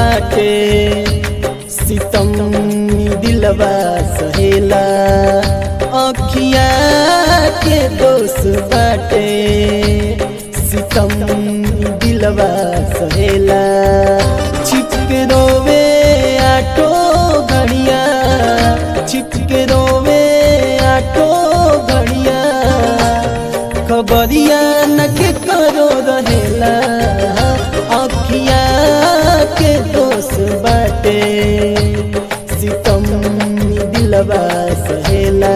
बाटे सितम दिलवा सहेला अखिया के दोष बाटे सितम दिलवा सहेला छिपके रोवे आटो घड़िया छिपके रोवे आटो घड़िया खबरिया न के करो रहेला अखिया के दोष बाटे सितम दिलवा सहेला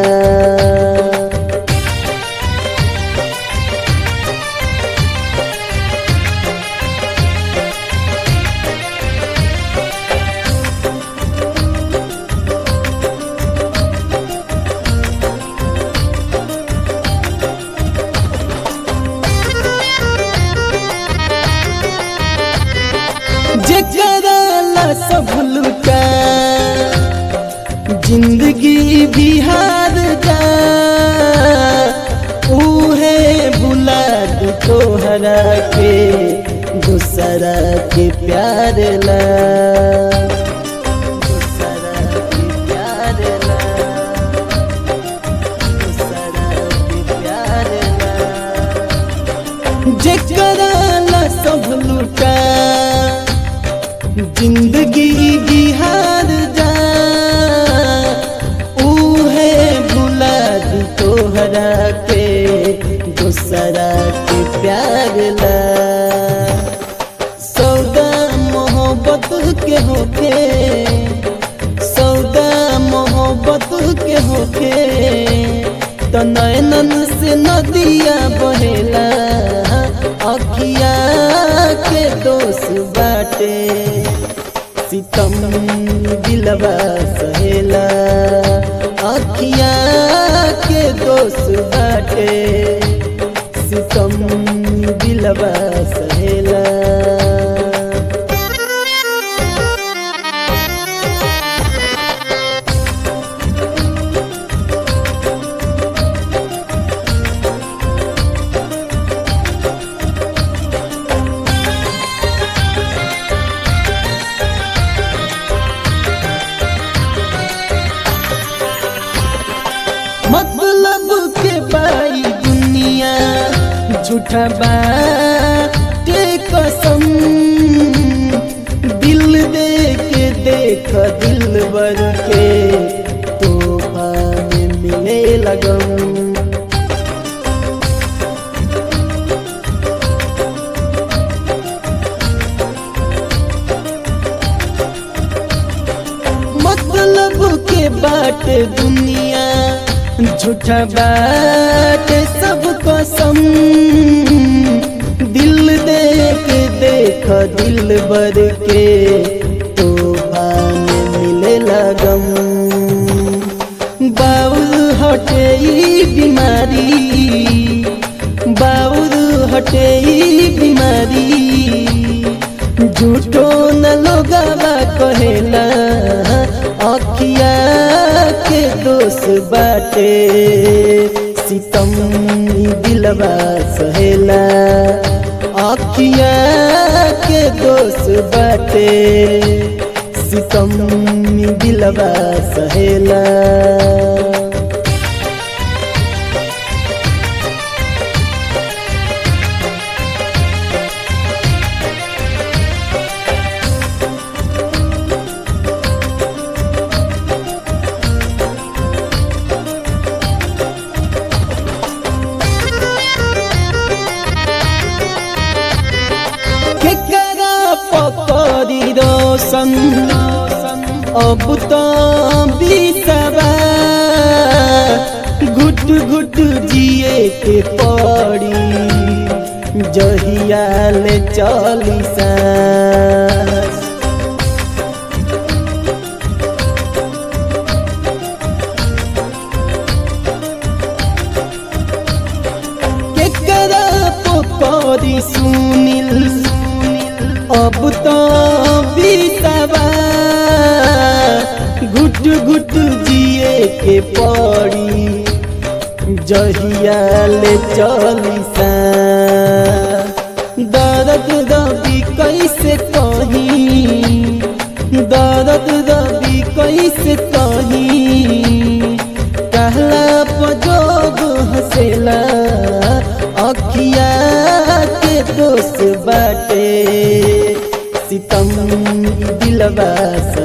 जेकरा ला सब लुटा जिंदगी बिहार जा उहे बुला दू तोहरा के दूसरा के प्यार ला दूसरा के प्यार ला दूसरा के प्यार ला जेकरा ला सब लुटा जिंदगी बिहार जा उहे भुला दी तोहरा के दूसरा के प्यार ला सौदा मोहब्बत के होके सौदा मोहब्बत के होके तो नैनन से नदिया बहेला अखिया के दोष बाटे सितम दिलवा सहेला अखिया के दोष बाटे सितम दिलवा सहेला मतलब के पाई दुनिया झूठा बाटे कसम दिल दे के देख दिल बर के तोहफा में मिले लगम मतलब के बाट दुनिया झूठा बाट सब कसम दिल दे के देख दिल बर के तोहफा में मिले लगम बाउल हटे ई बीमारी बाउल हटे ई बीमारी झूठो न लोगावा कहेला अखिया के दोष बाटे सितम दिलवा सहेला अखिया के दोष बाटे सितम दिलवा सहेला केकरा पकड़ी रोशन अब तो बिसवा घुट घुट जिए के पड़ी जहिया ले चली सांस केकरा पकड़ी सुनिल अब तो बिसवा घुट घुट जिए के पड़ी जहिया ले चली सा दर्द दबी कैसे कही दिलवा